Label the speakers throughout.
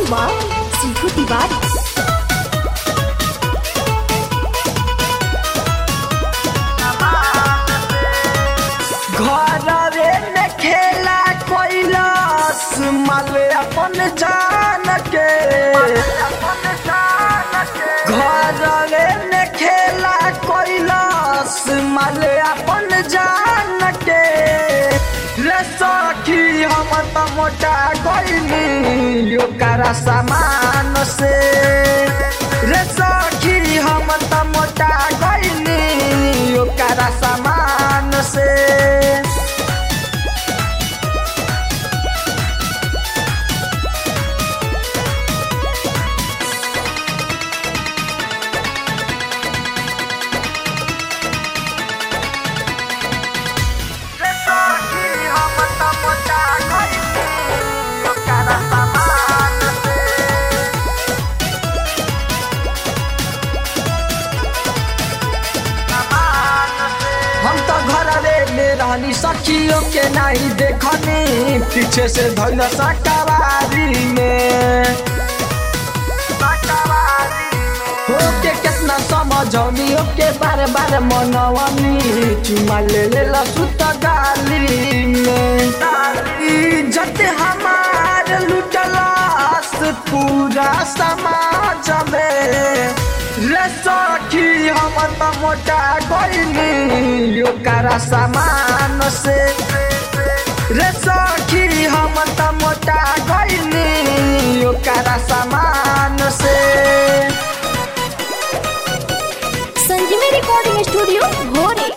Speaker 1: वाह सीखो तिवारी
Speaker 2: घरवे में खेला कोइलस माले अपन जान के घरवे में खेला कोइलस माले अपन जान के रे सखी हम त मोटा गइली यो कारा सामान से रे सखी हम त मोटा गइली यो कारा सामान से रे सखी हम त मोटा गइली यो कारा सामान से हम तो घरवे में रहनी सखियों के नहीं देखनी पीछे से धैल सकावारी में हो के कितना समझौनी के बार बार मनवनी चुमा ले ले सुत गाली में इज्जत हमार लुटलास पूरा समाज में रे सखी हम त मोटा गइली यो कारा सामान से रे सखी हम त मोटा गइली यो कारा सामान से
Speaker 1: संजीवी रिकॉर्डिंग स्टूडियो भोरे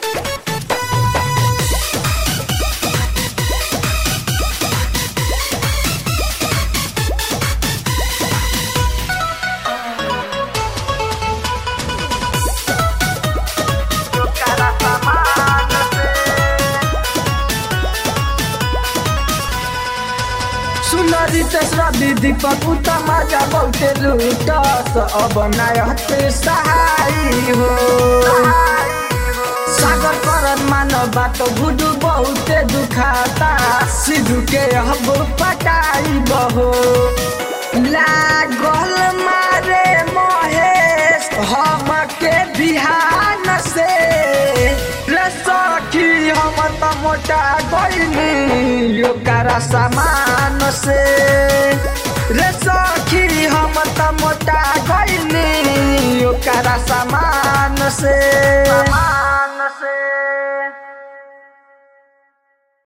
Speaker 2: सुनरी तेसरा दीदी पपुता मजा बहुते लूटस अब नायते सहाय हो सागर करन मानव बात गुडू बहुते दुखाता सिद्धू के अब पटाई बहो लागल मारे महेश हम के बिहान से रे सखी हम त मोटा गइली यो कारा सामान से रे सखी हम त मोटा गइली यो कारा सामान से